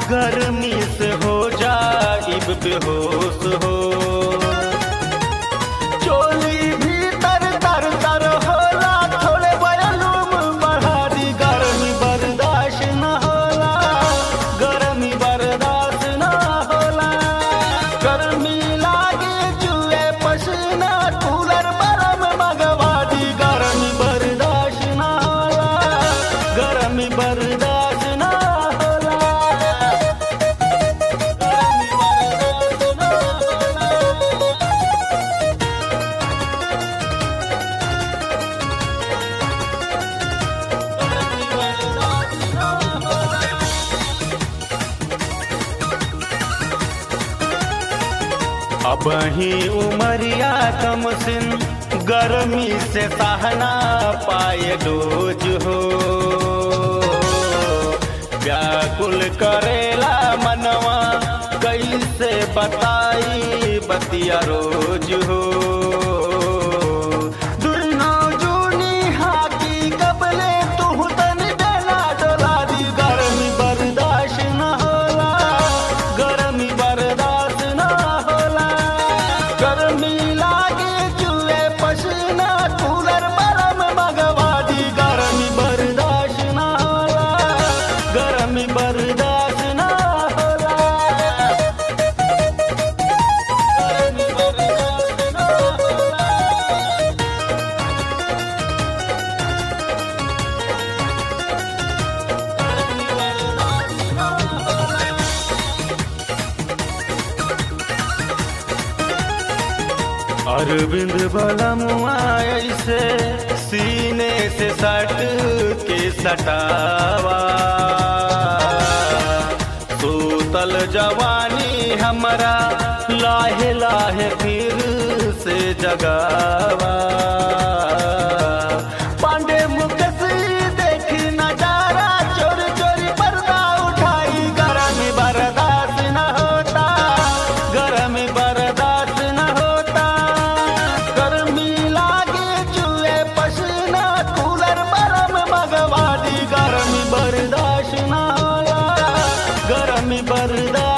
गर्मी से हो जाइब बेहोश हो चोली भीतर तर तर होला थोड़े बयलूम बढ़ा दी गर्मी बर्दाश्त न होला गर्मी बर्दाश्त न होला गर्मी लागे जुए पसीना कूलर बरम मगवा दी गर्मी बर्दाश्त न होला गर्मी बर्दाश्त न होला गर्मी बर्दाश्त न होला अब ही उमरिया कम सिन गर्मी से सहना पाए डोज हो व्याकुल करेला मनवा कैसे बताई बतिया रोज हो दुनो जूनी हाकी कबले तू तन देना डोला दी गर्मी बर्दाश्त न होला गर्मी बर्दाश्त न होला गर्मी लागे चूहे पसीना कूलर बरम मगवा दी गर्मी बर्दाश्त न होला गर्मी बर्दाश्त न होला गर्मी बर्दाश्त न होला अरविंद बलमुआ ऐसे सीने से सट के सटावा सूतल जवानी हमरा लाहे लाहे फिर से जगावा पांडे मुकसी देखी नजारा चोरी चोरी पर्दा उठाई गर्मी बर्दाश्त न होता गर्मी बर्दाश्त न होता गर्मी लागे चूहे पसीना कूलर बरम मगवा दी गर्मी बर्दाश्त न होला गर्मी बर्दाश्त